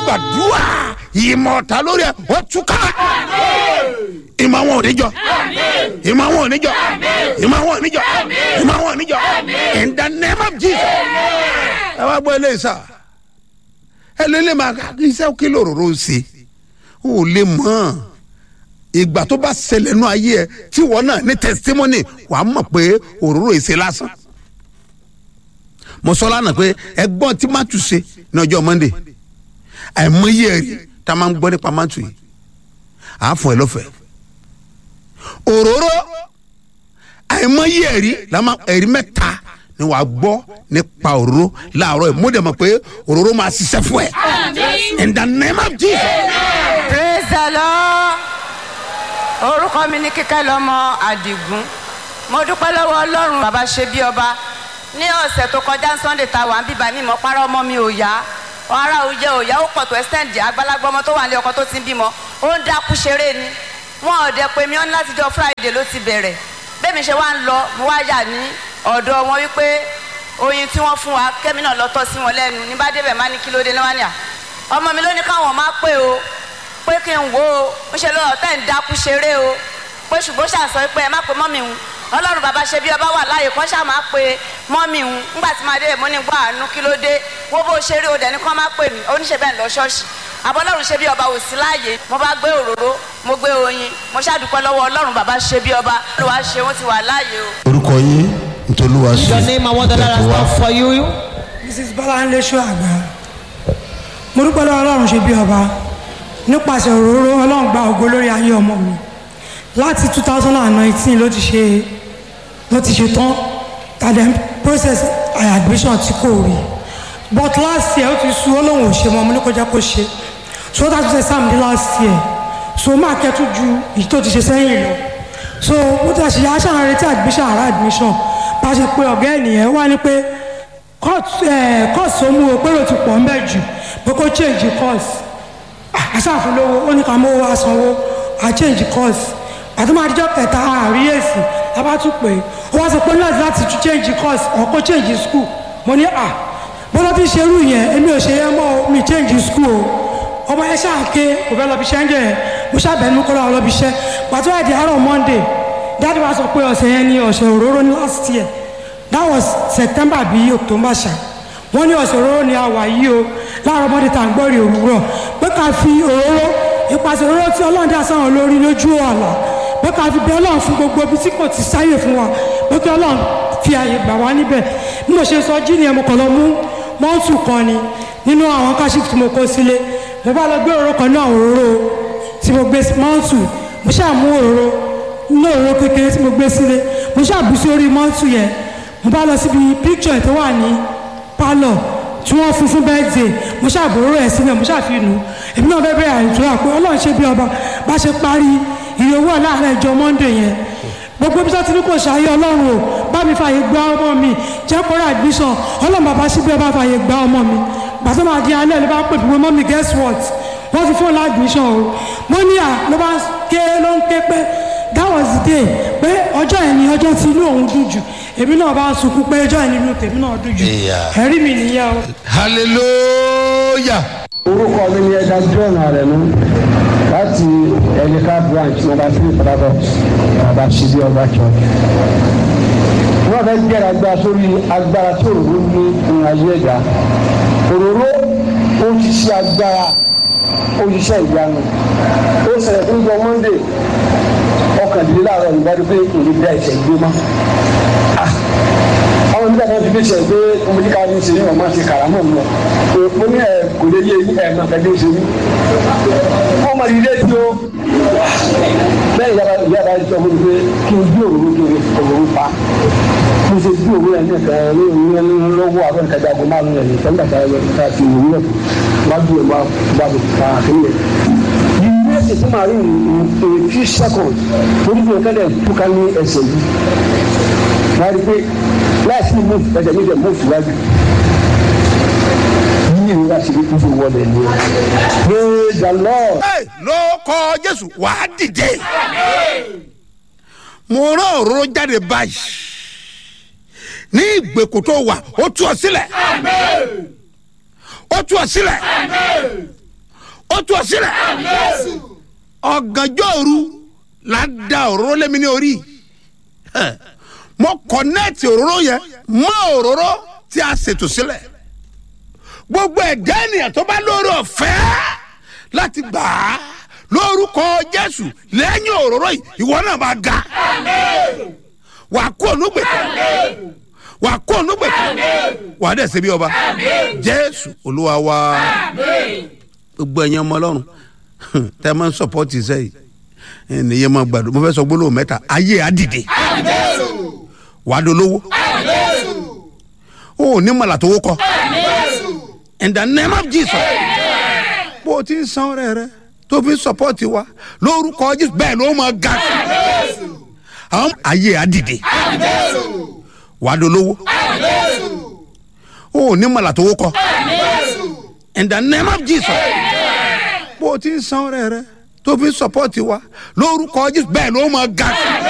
gbàdúrà ìmọ̀ ọ̀tá lórí ẹ̀ ó túká ìmọ̀ àwọn oníjọ ìmọ̀ àwọn oníjọ ìmọ̀ àwọn oníjọ ìmọ̀ àwọn oníjọ in the name of jesus ẹ wá gbọ́ ilé ìsà ẹ lé lè máa iṣẹ́ kí lòróró ń ṣe ó lè mọ̀ ìgbà tó bá ṣẹlẹ̀ nú ayé ẹ tí wọ́n náà ní testimony wàá mọ̀ pé òróró ìṣe lásán mo sọ lánàá pé ẹgbọ́n tí má tù ṣe ní ọjọ́ monday àìmọye ẹ̀rí tá a máa ń gbọ́ nípa má tù yìí àá fún ẹ lọ́fẹ̀ẹ́ òróró àìmọye ẹ̀rí làmá ẹ̀rí mẹ́ta ni wàá gbọ́ nípa òróró láàárọ̀ ẹ̀ mo dẹ̀ mọ̀ pé òróró máa ṣiṣẹ́ fún ẹ in the name of jesus. praise the lord orúkọ mi ní kíkẹ́ lọ́mọ àdìgún mo dúpẹ́ lọ́wọ́ ọlọ́run bàbá ṣe bí ọba ní ọ̀sẹ̀ tó kọjá sunday ta wà ń bíbá mi mọ̀ párọ̀ ọmọ mi ò yá ara ò jẹ òyà ó pọ̀ tó extend àgbàlagbà ọmọ tó wà ní ọkọ tó ti ń bímọ ó ń dákú ṣeré ni wọn ò dẹ pé mi ọ́n láti jọ friday ló ti bẹ̀rẹ̀ bẹ́ẹ̀ mi ṣe wá ń lọ mo wá yà ní ọ̀dọ̀ wọn wípé oyin tí wọ́n fún wa kẹ́mi náà lọ́tọ́ sí wọn lẹ́nu ní bá débẹ̀ má ní kí ló dé lọ́wọ́ ni à ọmọ mi ló ní káwọn má pé o pé kí n wo o ń ṣe lọ́wọ́ tẹ́ ń dákú ṣeré o pé ṣùgbọ́n ṣàṣọ pé ẹ má pe mọ́mì ń ọlọ́run bàbá ṣe bí ọba wà láàyè kọ́ ṣáà máa pe mọ́mì ń ńgbà tí máa dé mo ní gbọ́ àánú kí ló dé wo bó ṣeré o dẹ̀ ní kọ́ máa pè mí oníṣẹ́ bẹ́ẹ̀ lọ ṣọ́ọ̀ṣì àbọ̀lọ́run ṣe bí ọba ò sí láàyè mo bá gbé òróró mo gbé oyin mo ṣàdúpẹ́ lọ́wọ́ ọlọ́run bàbá ṣe bí ọba olùwà ṣe wọ́n ti wà láàyè o. orúkọ yín ntòlúwa sí Your name and what the Lord has done for you. mrs bọ́láńlé ṣọ́àgbà mo dúpẹ́ lọ́wọ́ ọlọ́run ṣe bí ọba nípasẹ̀ òróró ọlọ́run gba ògo lórí ayé ọmọ mi láti two thousand and nineteen ló ti ṣe ló ti ṣe tán tàdé process admission tí kò rí but last year ó ti sú ó lóun ò ṣe mọ́ mo ní kó jẹ́ kó ṣe so ó dájú sẹ́ sáàmù ní last year so máa kẹ́tù ju èyí tó ti ṣe sẹ́yìn lọ so ó ti àṣeyà aṣáà retí admission àrà admission bá a ṣe pé ọ̀gá ènìyàn wá ní pé course tó mú o pé ó ti pọ̀ ń bẹ̀ jù pé kó change course aṣáàfin lówó ó ní ká mú owó asanwó a change course àti máa dijọ́ kẹta àárí èsì a bá tún pè é ó wá sọ pé láti láti tún change course or kó change school mo ní à bọ́lá tí ń ṣerú yẹn èmi ò ṣe yẹn mọ́ o mi change school o ọmọ yẹn ṣáàké kò fẹ́ lọ bí iṣẹ́ ń jẹ́ yẹn mo ṣàbẹ̀nu kó lọ́wọ́ lọ bí iṣẹ́ pàtó àdì àárọ̀ monday dáàdi wa sọ pé ọ̀sẹ̀ yẹn ní ọ̀sẹ̀ òróró ní last year that was september bí october ṣá wọ́n ní ọ̀sẹ̀ òróró ni a wà yìí o láàárọ̀ monday tá à ń gbọ́ rí òwúrọ̀ pé ká fi òróró ìpàṣẹ òróró tí ọlọ́run dá sáwọn lórí lójú ọ̀la pé ká fi bẹ ọlọ́run fún gbogbo ibi tí kò ti sáyè fún wa pé kí ọlọ́run fi àyè gbà wá níbẹ̀ bí mo ṣe sọ jí ni mo kàn lọ mú mọ́ọ̀tù kan ni nínú àwọn káṣíf tí mo kó sílé mo bá lọ gbé òróró kan náà òróró tí mo gbé mọ́ọ̀tù mo ṣáà mú òróró ní òróró kékeré tí mo gbé sílé mo ṣáà bù sí orí mọ́ọ̀tù yẹn mo bá lọ síbi píkṣọ̀ tó wà ní pálọ̀ tí wọ́n fún fún bẹ́ẹ̀dẹ̀ mo ṣàbòrò ẹ̀ sílẹ̀ mo ṣàfihàn èmi náà bẹ́ẹ̀ bẹ́ẹ̀ àìtura pé ọlọ́run ṣe bí ọba bá ṣe parí ìrè owó láàárọ̀ ìjọ monday yẹn gbogbo bí sọ́tún kò ṣàyẹ ọlọ́run o bá mi fààyè gba ọmọ mi jẹ́ kó rà admission ọlọ́run bàbá ṣe bí ọba fààyè gba ọmọ mi gbàtọ́ máa di alẹ́ ló bá pè fún mọ́ mi guess what wọ́n ti fún admission o mo ní à ló bá ké ló ń ké pé that was the day pé ọjọ́ yẹn ni ọjọ́ tí inú òun dùn jù èmi náà bá sunkún pé ọjọ́ yẹn ni inú tèmi náà dùn jù ẹ̀rí mi nìyẹn o. hallelujah. orúkọ mi ni ẹja john arẹnu láti ẹnìká branch nọmba three padàbọ bàbá ṣíbí ọba church wọn fẹẹ jẹrẹ agbára sórí agbára tí òróró ní ìrìn ayé ẹ̀dá òróró ó ti ṣe agbára ó ṣiṣẹ́ ìyanu ó ṣẹlẹ̀ fún ìjọ monday ọkàndínláàárọ̀ ìgbàdúgbò pé èyí dá ìṣẹ̀ gbé mọ́ àwọn nígbà náà fi fi ṣe pé ọmọdé ká ní ṣe ní ọmọ àti kàrámọ̀ mọ́ mo ní ẹ kò lè yé ẹ máa fẹ́ ṣe mí. wọ́n máa rí létí o bẹ́ẹ̀ yàrá yàrá sọ fún mi pé kí n gbé òwúrò kí n òwúrò pa mo ṣe gbé òwúrò yẹn nìkan ní ìwúrò lọ́wọ́ àwọn ìkàjà àgọ́ márùn-ún yẹn nìkan nígbà tá a ti òwúrò wá bí ẹ̀ wá bá mi pa àkínyẹ̀ ẹsẹ̀ tí màá rí in few seconds torí bí ọ̀kẹ́lẹ̀ túká ní ẹsẹ̀ yìí wọ́n á rí pé láìsí move ẹsẹ̀ mi jẹ́ move síwájú yíyí ìrora sì rí kúndùn wọlé ní ẹ praise the lord. Hey, ló kọ jésù wàá dìde mo rán òróró jáde báyìí ní ìgbèkùn tó wà ó tú ọ sílẹ̀ ó tú ọ sílẹ̀ ó tú ọ sílẹ̀ ọ̀gànjọ́ òru la da òróró lẹ́mi ní orí Ẹ̀, mo kọ̀nẹ́ẹ̀tì òróró yẹn mọ́ òróró tí a ṣètò sílẹ̀ gbogbo ẹ̀dá ènìyàn tó bá lórí ọ̀fẹ́ láti gbà á lórúkọ jésù lẹ́yìn òróró yìí ìwọ náà bá ga wà á kó onúgbèkọ wà á kó onúgbèkọ wà á dẹ̀ ṣe bí ọba jésù olúwa wa gbogbo ẹ̀yin ọmọ ọlọ́run tẹ́ ẹ máa ń sọpọ́tì sẹ́yìn ẹnìyẹn máa gbàdúrà mo fẹ́ sọ gbólóhùn mẹ́ta ayé á dìde wà á dolówó ó ní mọ̀lá tó wó kọ́ in the name of jesus bó o ti ń san ọrẹ rẹ tó fi ń sọpọ́tì wa lórúkọ jésù bẹ́ẹ̀ ló máa ga sí àwọn ayé á dìde wà á dolówó ó ní mọ̀lá tó wó kọ́ in the name of jesus bó o ti ń san ọrẹ rẹ tó fi ń sọpọ́tì wa lórúkọ jésù bẹ́ẹ̀ ló máa ga sí.